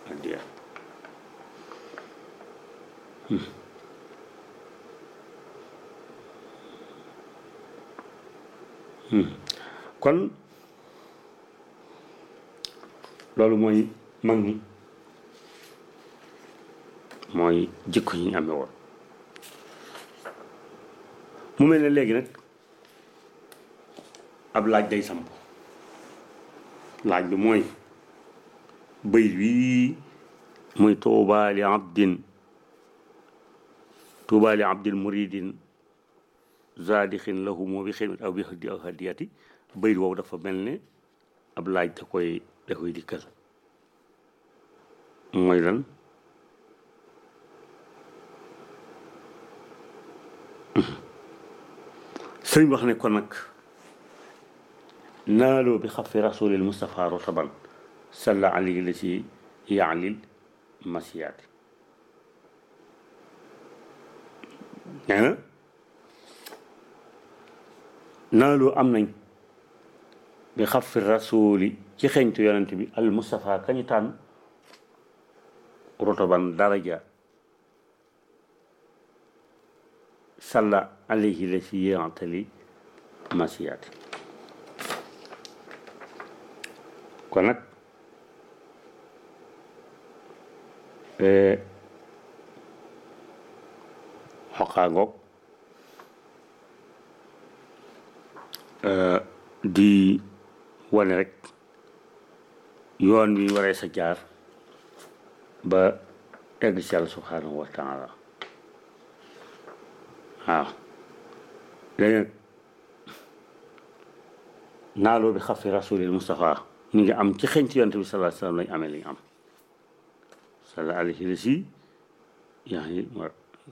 addiya kon loolu mooy mag ñi mooy jikko yi ñu amee woon mu mel ne léegi nag ab laaj day samp laaj bi mooy bëy wii muy tuuba li abdin tuuba li abdin muridin zadixin lahu moo bi xidmat aw bi hadi aw hadiyati bëy woowu dafa mel ne ab laaj da koy da koy dikkal mooy lan sëriñ wax ne kon nag naaloo bi xafi rasulil mustapha rotaban salla alayhi la si yaalil masiyaati nee na naaloo am nañ bi xafi rasuli ci xeñtu yonent bi al mustapha kañu tànn rotaban daraja salla alayhi la si yantali masiyaati kon nag xoqaa ngoog di wane rek yoon wi waree sa jaar ba egg ci Yàlla subhanahu wa taala waaw léegi nag naaloo bi xafi rasulil Mustafa ñu ngi am ci xeñ ci yonte bi sallallahu alayhi wasallam lañ amee li ñu am sallallahu alayhi wa si yaa ngi war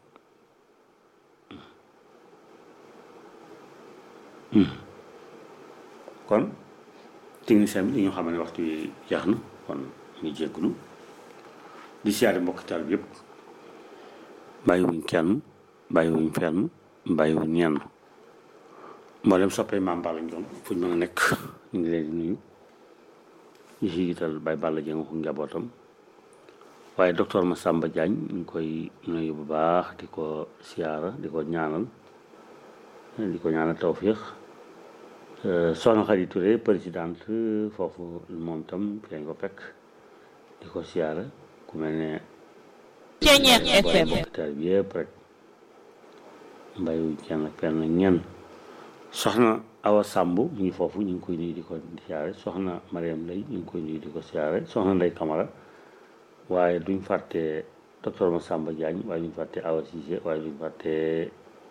kon technicien bi li ñu xam ne waxtu yi jeex na kon ñu jéggulu di siyaare mbokk taal bi yëpp bàyyiwuñ kenn bàyyiwuñ fenn bàyyiwuñ ñenn mboolem soppee maam Balla Ndione fu ñu mën a nekk ñu ngi leen di nuyu ñu si jiital Baye Balla Dieng ko njabootam waaye docteur Massamba Diagne ñu ngi koy nuyu bu baax di ko siyaara di ko ñaanal di ko ñaanal tawfiix soxna Khady Touré présidente foofu moom tam fi lañ ko fekk di ko siyaara ku mel ne Ceeñeex FM mbokk bi yëpp rek mbayu kenn fenn ñenn soxna Awa Samb mu ngi foofu ñu ngi koy nuyu di ko siyaare soxna Mariam Lay ñu ngi koy nuyu di ko siyaare soxna Ndey Kamara waaye duñ fàtte docteur Massamba Diagne waaye duñ fàtte Awa Cissé waaye duñ fàtte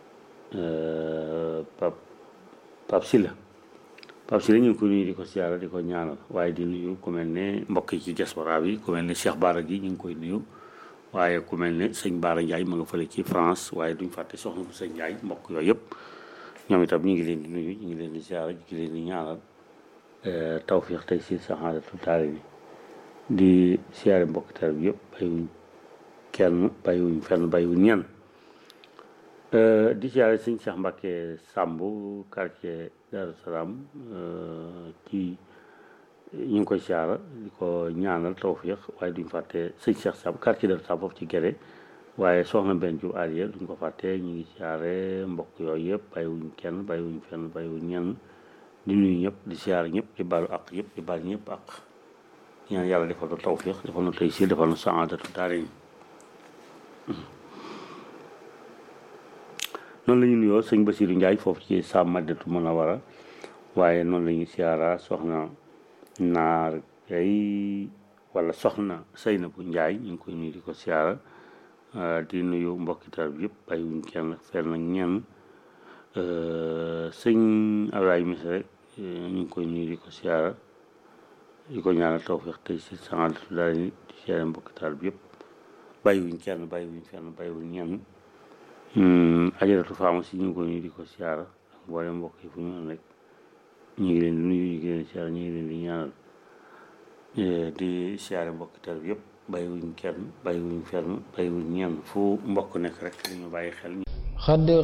Pap Pap Silla Pap Silla ñu ngi koy nuyu di ko siyaare di ko ñaanal waaye di nuyu ku mel ne mbokk yi ci diaspora bi ku mel ne Cheikh Bara gi ñu ngi koy nuyu waaye ku mel ne sëñ Bara Ndiaye ma nga fële ci France waaye duñ fàtte soxna bu sëñ Ndiaye mbokk yooyu yëpp ñoom itam ñu ngi leen di nuyu ñu ngi leen di ziara ñu ngi leen di ñaanal tawfiix tey si saxaadatu taali bi di siyaare mbokk taal bi yëpp bàyyiwuñ kenn bàyyiwuñ fenn bàyyiwuñ ñenn di siyaare sëñ Cheikh Mbacke Samb quartier Darou Salaam ci ñu ngi koy siyaara di ko ñaanal tawfiix waaye duñ fàtte sëñ Cheikh Samb quartier Darou Salaam foofu ci Gere waaye soxna benn ju Aliya duñ ko fàtte ñu ngi siyaare mbokk yooyu yëpp bàyyiwuñ kenn bàyyiwuñ fenn bàyyiwuñ ñenn di nuyu ñëpp di siyaare ñëpp di baalu ak yëpp di baal ñëpp ak ñaan yàlla defal na tawfiix defal na taysiir defal na saadatu daarayn noonu la ñu nuyoo sëñ Basiru Njaay foofu ci Sam Madinatu Munawara waaye noonu la ñuy siyaara soxna naar gay wala soxna Saynabu Njaay ñu ngi koy nuyu di ko siyaara di nuyu mbokki taal bi yëpp bàyyiwuñ kenn fenn ak ñenn sëñ Ablaye Misa rek ñu ngi koy nuyu di ko siyaara di ko ñaanal tawfiix tey si saadatu daarayn di siyaare mbokki taal bi yëpp bàyyiwuñ kenn bàyyiwuñ fenn bàyyiwuñ ñenn ajaratu pharmacie ñu ngi ko nuyu di ko siyaara ak mboolem mbokk yi fu ñu am rek ñu ngi leen di nuyu ñu ngi leen di siyaara ñu ngi leen di ñaanal di siyaare mbokki taal bi yëpp bàyyiwuñ kenn bàyyiwuñ fenn bàyyiwuñ ñenn fu mbokk nekk rek dañu bàyyi xel xadd